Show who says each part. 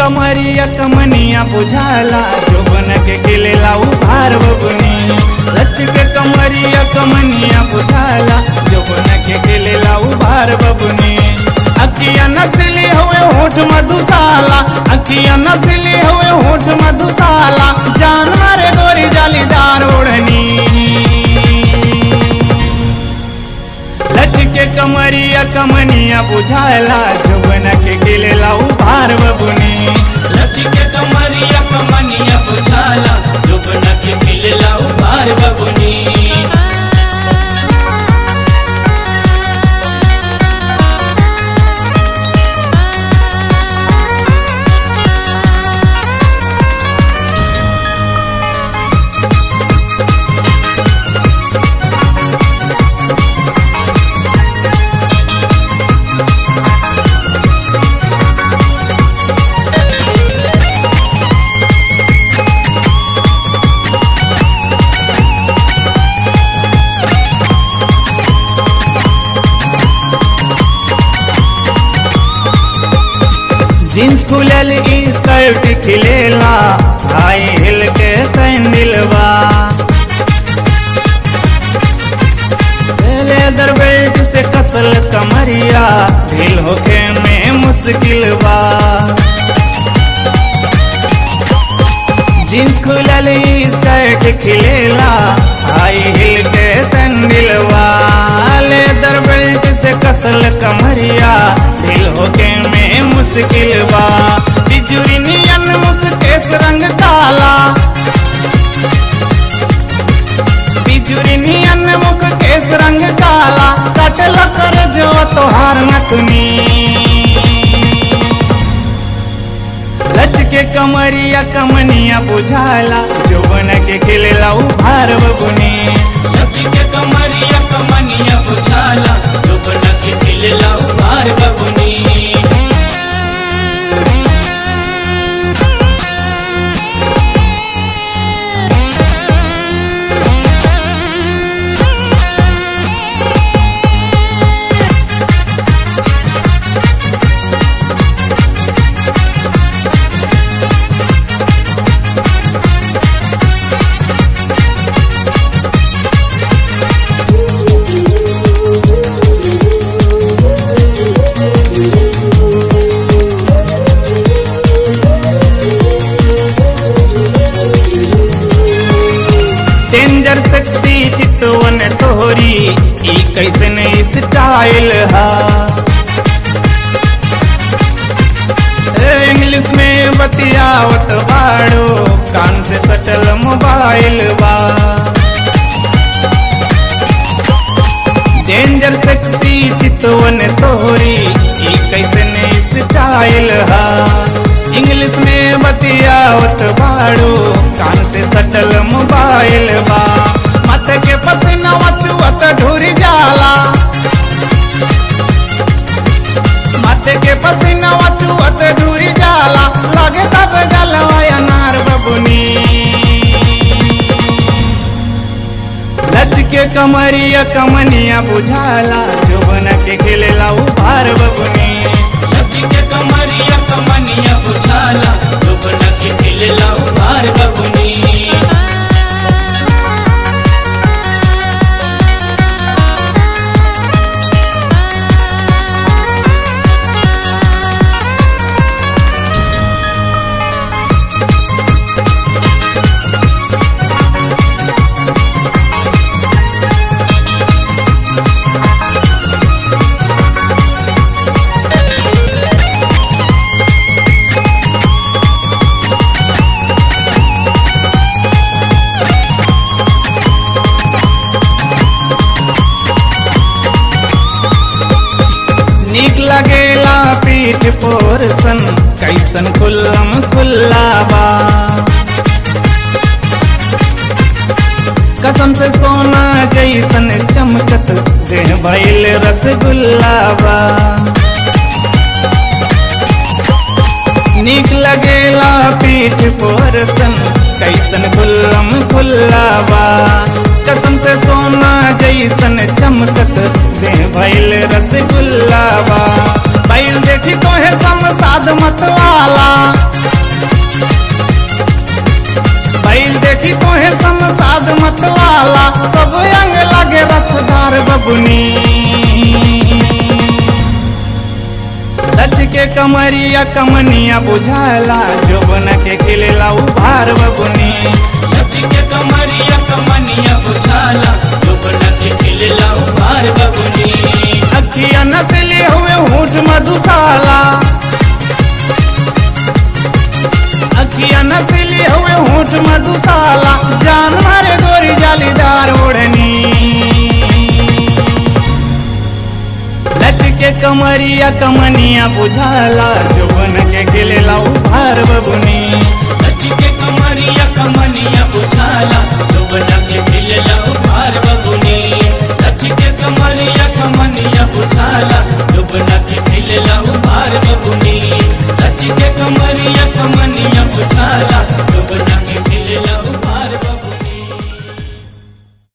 Speaker 1: कमरिया कमनिया बुझाला जोबन के गिलेला उभार बबुनी लच के कमरिया कमनिया बुझाला जोबन के गिलेला उभार बबुनी अखिया नसली हुए होठ मधुशाला अखिया नसली हुए होठ मधुशाला जान मारे गोरी जालीदार ओढ़नी लच के कमरिया कमनिया बुझाला जोबन के गिलेला उभार बबुनी
Speaker 2: लचके कमरिया कमनिया बुझाला जुबन के मिलला उबार बबुनी
Speaker 1: जींस खुलल स्कर्ट खिलेला हाई हिल के सैंडलवा लेदर बेल्ट से कसल कमरिया ढील होके में मुश्किल बा जींस खुलल स्कर्ट खिलेला हाई हिल के सैंडलवा लेदर बेल्ट से कसल कमरिया ढील होके में मुश्किल बा बिजुरी नियन मुख केस रंग काला बिजुरी नियन मुख केस रंग काला कटल कर जो तोहार नथुनी लच के कमरिया कमनिया बुझाला जोबन के खिलेला उभार बबुनी
Speaker 2: लचके कमरिया कमनिया बुझाला जुबन के मिलला उबार बबुनी
Speaker 1: डेंजर सेक्सी चितवन तोहरी ई कैसन स्टाइल हा ए, इंग्लिश में बतियावत बाड़ो कान से सटल मोबाइल बा डेंजर सेक्सी चितवन तोहरी ई कैसन स्टाइल हा इंग्लिश में बतियावत बाड़ो कान से सटल मोबाइल बा मत के पसीना चुअत ढुरी जाला मत के पसीना चुअत ढुरी जाला लगे तब गलवा अनार बबुनी लच के कमरिया कमनिया बुझाला जोबन के खिलेला उभार बबुनी
Speaker 2: लचके कमरिया कमनिया बुझाला जुबन के मिलला उबार बबुनी
Speaker 1: नीक लगेला पीठ पोरसन कैसन खुल्लम खुल्ला बा कसम से सोना जैसन चमकत देह भइल रसगुल्ला बा नीक लगेला पीठ पोरसन कैसन खुल्लम खुल्ला बा कसम से सोना जैसन चमकत देह भइल रसगुल्ला बा बैल देखी तोहे सम साध मत वाला कमरिया कमनिया बुझाला जोबन के खिलेला उभार बबुनी
Speaker 2: लचके कमरिया कमनिया बुझाला जोबन के खिलेला उभार बबुनी
Speaker 1: अखिया नसली हुए होठ मधुशाला अखिया नसली हुए होठ मधुशाला जान मारे गोरी जालीदार ओढ़नी लचके कमरिया कमनिया बुझाला जोबन के खिलेला उभार बबुनी
Speaker 2: लचके कमरिया कमनिया बुझाला जोबन के खिलेला उभार